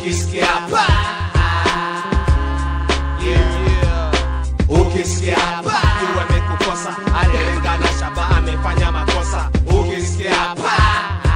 ukisikia pa yeah. ukisikia pa jua amekukosa alilenga na shaba amefanya makosa ukisikia pa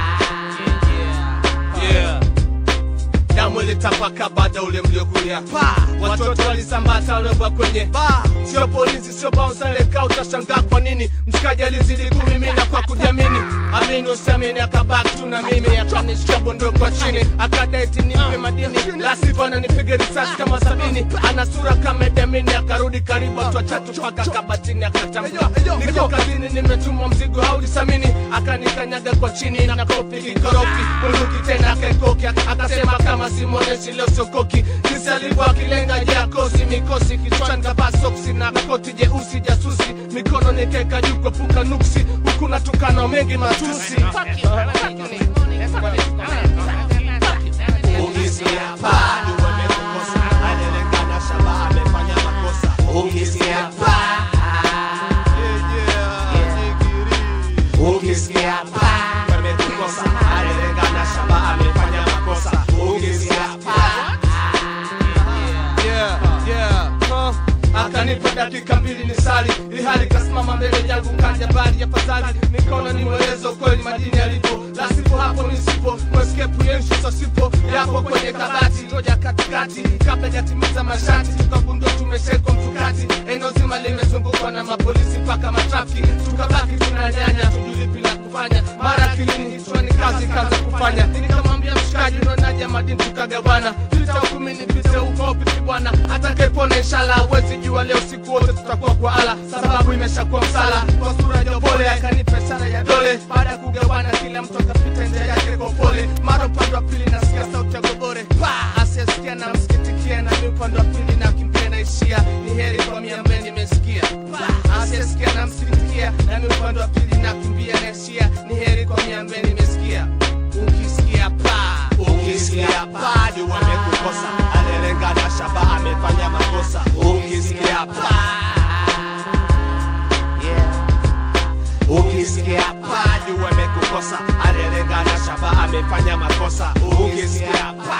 yeah. damu ilitapaka baada ule mliokulia pa watoto walisambata walioba kwenye ba sio polisi sio bausareka utashangaa kwa nini mshikaji alizidi kumimina kwa kujiamini amini usiamini akabaki tu na mimi akanishika bondo kwa chini akadaiti nimpe madini la sivyo ananipiga risasi kama sabini ana sura kama Edamini akarudi karibu watu watatu mpaka kabatini akatambua niko kazini nimetuma mzigo haulisamini akanikanyaga kwa chini na kofi kikorofi bunduki tena akaikoki akasema kama simwoneshi leo sokoki jinsi alivyo akilenga jakosi mikosi kichwani kavaa soksi na koti jeusi jasusi mikono nikeka juu kuepuka nuksi huku natukana mengi matusi ukisikia paa jua amekukosa alilenga na shaba amefanya makosa ukisikia paa ukisikia paa amekukosa alilenga na shaba amefanya makosa ukisikia paa yeah, yeah, huh. akanipa dakika mbili ni sali ihali kasimama mbele yangu kanja bali ya fadhali mikono ni mwelezo kweli madini yalipo la sipo hapo nisipo mweskepu yenshu sosipo yapo kwenye kabati ngoja katikati kabla jatimiza mashati tukagundua tumeshekwa mtukati eneo zima limezungukwa na mapolisi mpaka matrafiki tukabaki tunanyanya tujulipi la kufanya mara kilini kichwani kazi kaza kufanya nikamwambia mshikaji unaonaje madini tukagawana pita hukumi nipite huko piti bwana atakayepona inshallah hawezi jua leo siku wote tutakuwa kwa ala sababu imeshakuwa msala kwa sura jopole akanipa ishara ya dole baada ya kugawana kila mtu akapita njia yake kwa pole mara upande wa pili nasikia sauti ya gobore pa asiyesikia na msikitikia na mi upande wa pili na kimbia naishia ni heri kwa mia ambaye nimesikia Pa, asiyesikia na msikitikia na mi upande wa pili na kimbia naishia ni heri kwa mia ambaye nimesikia ukisikia pa ukisikia pa juu amekukosa alilenga na shaba amefanya makosa ukisikia pa ukisikia pa juu amekukosa alilenga na shaba amefanya makosa ukisikia pa